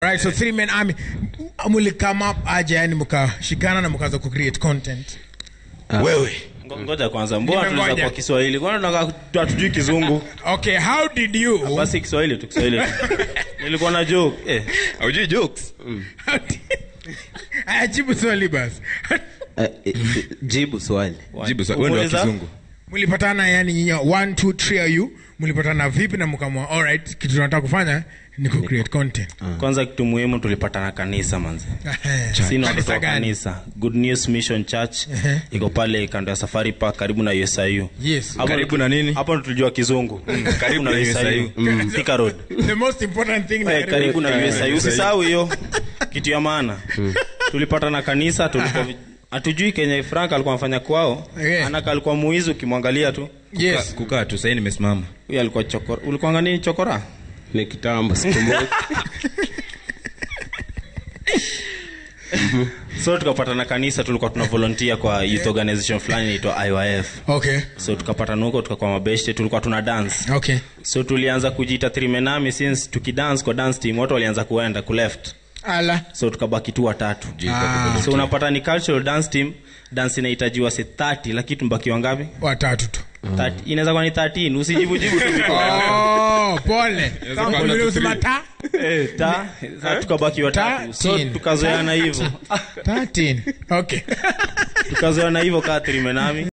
right so three men army muli come up aje yani mkashikana na mkaanza kucreate content wewe Ngo- ngoja kwanza mbona Nimengoja. tuliza kwa kiswahili kwana tunaka hatujui kizungu okay how did you basi kiswahili tu kiswahili tu nilikuwa na joke eh. aujui jokes ajibu swali basi Eh, eh, eh, jibu swali jibu swali. wewe ndio wa Umuuliza? kizungu mlipatana yani nyinyi one two three of you mlipatana vipi na mkamwa alright kitu tunataka kufanya ni ku create content kwanza kitu muhimu tulipatana kanisa manzi Ehe. sina watoto Kanisa wa gani? kanisa good news mission church Ehe. iko pale kando ya safari park karibu na usiu yes Hapo Karibu ndo- na nini? hapo ndo tulijua kizungu karibu na USIU. Mm, Thika road the most important thing Eh, karibu na Eh, usiu usisahau hiyo kitu ya maana tulipatana kanisa tulikuwa vi- hatujui kenye frank alikuwa anafanya kwao Yeah. anaka alikuwa muizi ukimwangalia tu yes kukaa tu sahii nimesimama huyo alikuwa chokora ulikuwa nini chokora ni kitambo siku moja so tukapatana kanisa tulikuwa tuna volunteer kwa youth organization fulani inaitwa IYF okay so tukapatana huko tukakuwa mabeshte tulikuwa tuna dance okay so tulianza kujiita trimenami since tukidance kwa dance team watu walianza kuenda kuleft ala so tukabaki tu watatu Ah. so unapata ni cultural dance team dance inahitajiwa se 30 lakini tumbaki wangapi watatu tu 30 inaweza kuwa ni 13 usijibujibu tu vitu oh pole kama kuwa na vile usema three. ta Eh, ta sa tukabaki watatu so Thirteen. tukazoeana hivyo 13 okay tukazoeana hivyo kaa trimenami